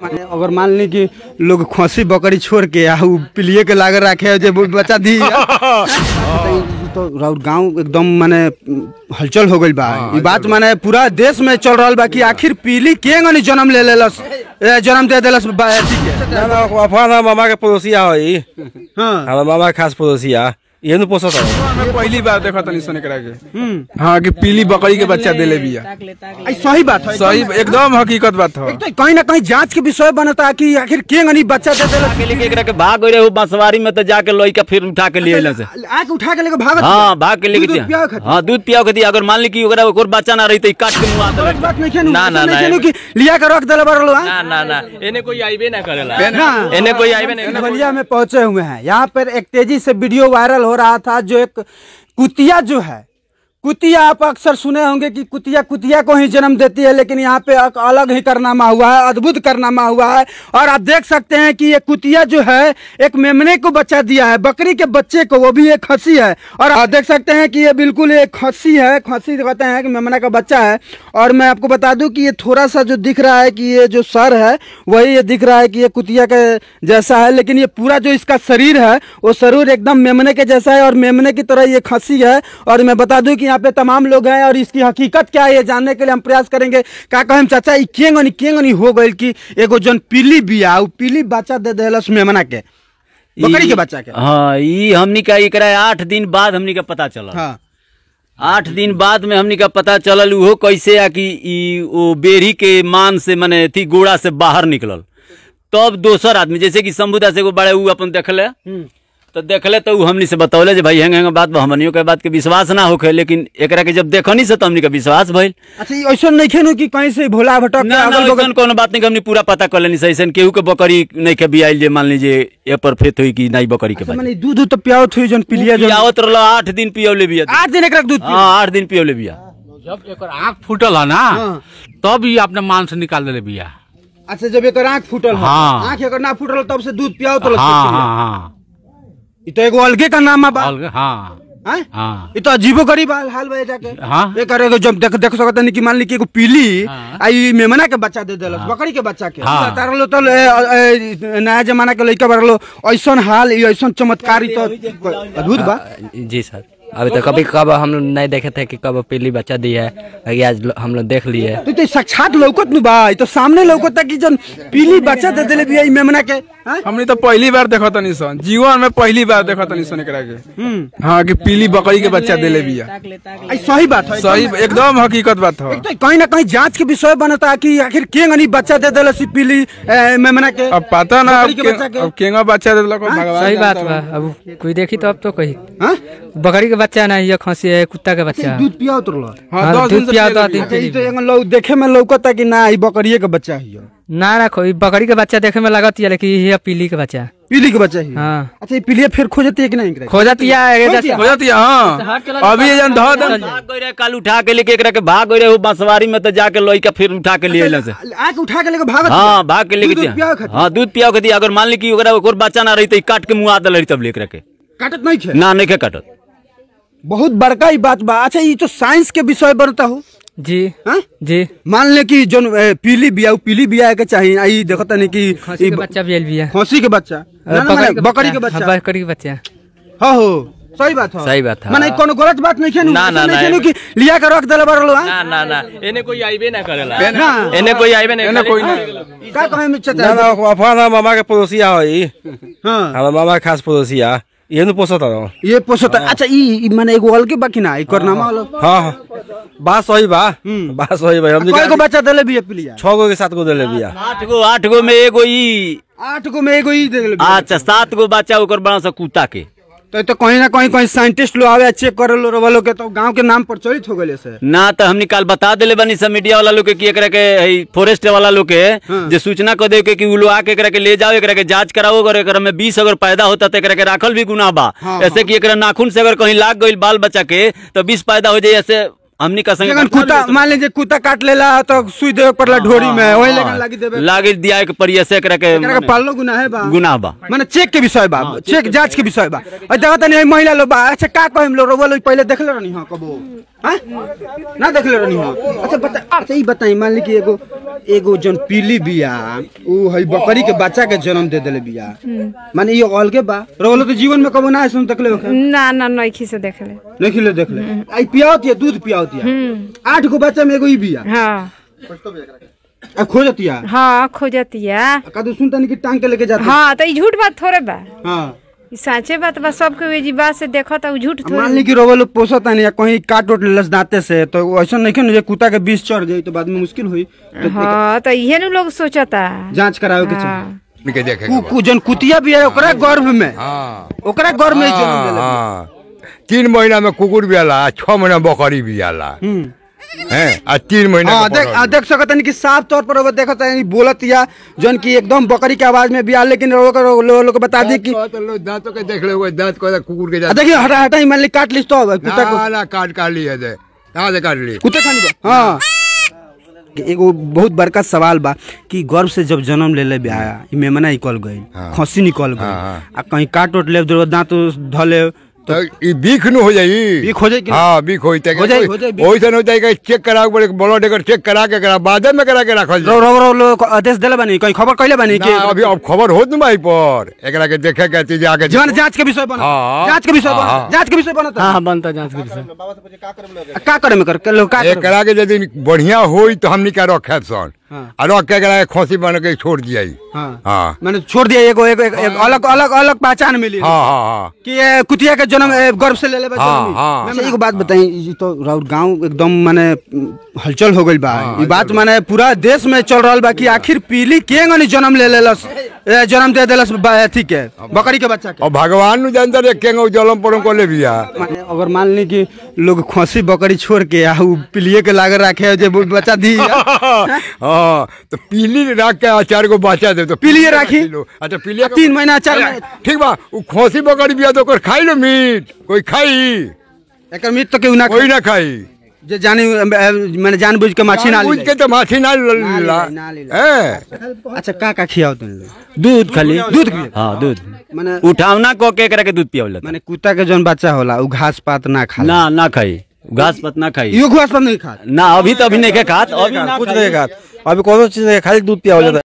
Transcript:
माने अगर मान ली कि लोग खसी बकरी छोड़ के आ उ पिलिए के लागे रखे जे वो बच्चा दी तो राउर गांव एकदम माने हलचल हो गइल बा ई बात माने पूरा देश में चल रहल बा कि आखिर पीली के गनी जन्म ले लेलस ए, जन्म दे देलस बा- अथी के ना ना अफवाह मामा के पड़ोसिया है हाँ हमारा मामा के खास पड़ोसिया ये नु पोसत है मैं पहली बार देखा तनी सुने करा के हाँ कि पीली बकरी के बच्चा देले बिया आई सही बात है सही एकदम हकीकत बात हो एक तो कहीं ना कहीं जांच के विषय बनता कि आखिर के गनी बच्चा दे देलस के लेके एकरा के भाग गई रहे बांसवारी में तो जाके लोई के फिर उठा के लिए से आके उठा के लेके भागत हाँ भाग के लेके दूध दिया पियावे खातिर। हाँ दूध पियाओ के दिया अगर मान ली कि ओकरा ओकर बच्चा ना रही तो ई काट के मुआ गलत बात नहीं खेनू ना ना ना खेनू कि लिया के रख देले बरलो हां ना ना ना एने कोई आईबे ना करेला ना एने कोई आईबे नहीं बलिया में पहुंचे हुए हैं यहाँ पर एक तेजी से वीडियो वायरल हो रहा था जो एक कुतिया जो है कुतिया आप अक्सर सुने होंगे कि कुतिया कुतिया को ही जन्म देती है लेकिन यहाँ पे एक अलग ही कारनामा हुआ है अद्भुत कारनामा हुआ है और आप देख सकते हैं कि ये कुतिया जो है एक मेमने को बच्चा दिया है बकरी के बच्चे को वो भी एक खसी है और आप देख सकते हैं कि ये बिल्कुल एक खसी है खसी कहते हैं कि मेमना का बच्चा है और मैं आपको बता दूं कि ये थोड़ा सा जो दिख रहा है कि ये जो सर है वही ये दिख रहा है कि ये कुतिया के जैसा है लेकिन ये पूरा जो इसका शरीर है वो शरीर एकदम मेमने के जैसा है और मेमने की तरह ये खसी है और मैं बता दूं कि यहाँ पे तमाम लोग हैं और इसकी हकीकत क्या है ये जानने के लिए हम प्रयास करेंगे का कहें चाचा ई केंगनी केंगनी हो गइल कि एगो जन पीली बिया उ पीली बच्चा दे देलस मेमना के बकरी के बच्चा के हाँ ई हमनी का एकरा आठ दिन बाद हमनी का पता चला हाँ आठ दिन बाद में हमनी का पता चलल उहो कैसे आ कि ई ओ बेरी के मान से मने थी गोड़ा से बाहर निकलल तब दोसर आदमी जैसे कि शंभुदा से एगो बड़े ऊ अपन देखले तो देखले तो ऊ हमनी से बतौले जे भाई हेंग हेंग बात बा हमनियो के बात के विश्वास ना होखे लेकिन एकरा के जब देखनी से तो हमनी का विश्वास भइल अच्छा ई ऐसा नहीं खेनू कि कहीं से भोला भटक के ना ना अगल बगल अइसन कोनो बात नहीं कि हमनी पूरा पता कर लेनी सही केहू के बकरी नहीं के बियाइल जे मान लीजिए ए पर फेत हुई कि नहीं बकरी के अच्छा, बात माने दूध दूध तो पियाओ थी जन पिलिया जन पियावत रहलो आठ दिन पियौले बिया आठ दिन एक दूध हाँ आठ दिन पियौले बिया जब एकर आँख फूटल है ना हाँ। तब ही अपने मान से निकाल देले बिया अच्छा जब एक आंख फूटल है हाँ। आंख एकर ना फूटल तब से दूध पियाओ तो हाँ हाँ हाँ ई तो एगो अलगे का नाम बा अलग हाँ हैं? हाँ ई तो अजीबो गरीब हाल हाल बा जाके हाँ। एकर एगो जब देख देख सकत नहीं कि मान ली कि एगो पीली हाँ। आई मेमना के बच्चा दे देलस बकरी के बच्चा के हाँ। तार लो तो ए, ए, नया जमाना के लइका बरलो ऐसन हाल ई ऐसन चमत्कारी तो अद्भुत बा जी सर अभी तो कभी कब हम लोग नहीं देखे थे कि कब पीली बच्चा दी है बाकी आज लो- हम लोग देख लिए तो, तो साक्षात लौकत नु बा ई तो सामने लौकत कि जन पीली बच्चा दे देले बिया ई मेमना के हैं? हमने तो पहली बार देखा तनी सन जीवन में पहली बार देखा तनी सुने करा के हाँ कि पीली बकरी के बच्चा देले बिया आई सही बात है सही एकदम हकीकत बात हो एक तो कहीं ना कहीं जांच के विषय बनता कि आखिर के गनी बच्चा दे देलस ई पीली ए, मेमना के अब पता ना अब बकरी के के- बच्चा के। अब केंगा बच्चा देलक भगवान सही बात जानता बा अब कोई देखी तो अब तो कही हाँ? बकरी के बच्चा ना ये खसी है कुत्ता के बच्चा दूध पियाओ तो लो हाँ हाँ, दस दिन दूध से पिया पियले दो बिया। दिन अच्छा, ई तो एगो लोग देखे में लौकता कि ना ई बकरिए के बच्चा हियो ना ना कोई बकरी के बच्चा देखे में लगत है लेकिन ये पीली के बच्चा पीली के बच्चा हियो हाँ अच्छा ई पीलिए फिर खोजती है कि नहीं एकरा? खोजत या खोजतिया? हो जाती है हाँ अभी ये जन धो दन भाग गई रहे कल उठा के लेके एकरा के भाग गई रहे बांसवारी में तो जाके लोई के फिर उठा के लिए से आके उठा के लेके भागत हाँ भाग के लेके दूध दिया पियाओ खातिर? हाँ दूध पियाओ के दिया अगर मान ली कि ओकरा ओकर बच्चा ना रही तो ई काट के मुआ दल रही तब लेकर के काटत नहीं खे ना नहीं के काटत बहुत बड़का ही बात बा अच्छा ई तो साइंस के विषय बनता हो जी हाँ? जी मान ले कि जोन ए, पीली बिया उ पीली बिया के चाहिए आई देखता नहीं कि खसी ई के ब- बच्चा भी भी है खसी के बच्चा ना, ना, माने बकरी के बच्चा हाँ, बकरी के बच्चा हाँ हो सही बात हो सही बात है। माने कोनो गलत बात नहीं खेनू ना, ना, नहीं ना, खेनू कि लिया के रख देले बरलो हां ना ना ना एने कोई आईबे ना करेला ना एने कोई आईबे नहीं एने कोई का कहे में ना चचा ना अफवाह मामा के पड़ोसिया है हां हमारा मामा के खास पड़ोसिया ये नु पोसत है ये पोसत अच्छा ई ई माने एगो अलगे बाकी ना एकर नाम अलग हाँ हाँ बात सही बा बात सही बा हम कय गो बच्चा देले बिया पिलिया छह गो के सात गो देले बिया आठ गो आठ गो में एगो ई आठ गो में एगो ई देले बिया अच्छा सात गो बच्चा ओकर बड़ा सा कुत्ता के तो तो कहीं ना कहीं कहीं साइंटिस्ट लोग आवे चेक करे लो वालों के तो गांव के नाम प्रचलित हो गए से ना तो हमनी काल बता देले बनी सब मीडिया वाला लोग के कि एकरा के हई फॉरेस्ट वाला लोग के जे सूचना कर दे के कि उ लोग आके एकरा के ले जाओ एकरा के जांच कराओ अगर एकरा में विष अगर पैदा होता तो एकरा के राखल भी गुनाह बा ऐसे कि एकरा नाखून से अगर कहीं लाग गइल बाल बच्चा के तो विष पैदा हो जाए ऐसे हमनी का संगे लेकिन कुत्ता मान लीजिए कुत्ता काट लेला तो सुई देवे पड़ला ढोरी में वही लेकिन लागी देवे लागे दिया के परी ऐसे एकरा के एकरा के पालनो गुनाह है बा गुनाह बा माने चेक के विषय बा चेक जांच के विषय बा और देखा तनी महिला लोग बा अच्छा का कहम लो रोवा लोग पहले देखले रहनी हां कबो हाँ? ना देख ले रहनी हो अच्छा बता अच्छा ई बताई मान ली कि एगो एगो जन पीली बिया उ है बकरी के बच्चा के जन्म दे देले बिया माने ई अलगे बा रोलो तो जीवन में कबो ना ऐसा देखले होखे ना ना नइखी से देखले नहीं खिले देख ले आई पियावती है दूध पियावती है आठ गो बच्चा में एगो ई बिया हाँ आ खोजती है हाँ खोजतिया कदू सुनता नहीं कि टांग के लेके जाते हाँ तो ई झूठ बात थोड़े बा हाँ ई साचे बात बा सबके वे जी बात से देखो तो उ झूठ मान थोड़े ली कि रोबो लोग पोसता नहीं कहीं काट उट लेलस दांते से तो ऐसा नहीं कि कुत्ता के बीस चढ़ जाई तो बाद में मुश्किल हुई तो हाँ तो इहे नु लोग सोचता जांच करावे के चाहिए हाँ के देखे कु- कु- जन कुतिया भी है ओकरा गर्भ में हाँ ओकरा गर्भ में ही जन्म देले बिया। हाँ तीन महीना में कुकुर भी आला छह महीना में बकरी भी आला हैं आ तीन महीना हाँ के देख बकरी। आ, देख सकत नहीं कि साफ तौर पर वो देखत है बोलत या जन की एकदम बकरी के आवाज में बिया लेकिन लोग लोग को बता दी कि दांत तो लो- दांतों के देख ले दांत को कुकुर के आ, दांत देखिए हटा हटा ही मान ली काट लिस तो अब कुत्ता को ना ना काट काट ली है दे कहाँ से काट ली कुत्ते खानी बा हाँ एगो बहुत बड़का सवाल बा कि गर्भ से जब जन्म ले ले आया ई मेमना निकल गई खसी निकल गई हाँ, आ कहीं काट उट ले दो दांत धले तो ई बीख न हो जाई बीख हो जाई कि हाँ बीख होई तक हो जाई, हो जाई, बीख। ओइसन हो जाई कि चेक करा के ब्लड एकर चेक करा के करा बाद में करा के रखल रो जाई रो रो लोग आदेश देले बानी कहीं खबर कइले बानी ना, कि अभी अब खबर होत न भाई पर एकरा के देखे के चीज आके जीवन जांच के विषय बना हाँ। जांच के विषय बना हाँ। जांच के विषय बनता हाँ बनता जांच के विषय का करे में कर के लोग का करे? एकरा के यदि बढ़िया होई तो हमनी का रखे सन हाँ। आ रख के एकरा के खोसी बन के छोड़ दियाई हाँ हाँ मैंने छोड़ दिया एगो एगो एक- एक अलग अलग अलग पहचान मिली हाँ हाँ हाँ कि ये कुतिया के जन्म ए, गर्भ से ले ले हाँ, हाँ। अच्छा एगो बात बताई ई तो राउर गांव एकदम माने हलचल हो गइल बा ई बात माने पूरा देश में चल रहल बा कि आखिर पीली के गनी जन्म ले लेलस ए, जन्म दे देलस बा- अथी के बकरी के बच्चा के और भगवान नु जानता रे केंगो जलम परम को ले बिया माने अगर मान ली कि लोग खसी बकरी छोड़ के आ उ पिलिए के लागे रखे जे बच्चा दी हाँ तो पीली रख के चार गो बच्चा दे तो पीलिए राखी? अच्छा पीलिए तीन महीना चार महीना ठीक बा उ खोसी बकरी बिया तो ओकर खाई लो मीट कोई खाई एकर मीट तो केहू ना कोई ना खाई जे जानी मैंने जानबूझ के माछी ना बुझ ली के तो माछी ना ना ला ली, ना ली। हैं? अच्छा का का खियाओ तुम लोग दूध खाली दूध पिए? हाँ दूध माने उठावना को के एकरा के दूध पियावला माने कुत्ता के जौन बच्चा होला उ घास पात ना खा ना ना खाई घास पत ना खाई इहो घास पात नहीं खा ना अभी तो अभी नहीं के खात अभी ना कुछ खाई। नहीं खात अभी कोनो चीज नहीं खाली दूध पिया हो जाता है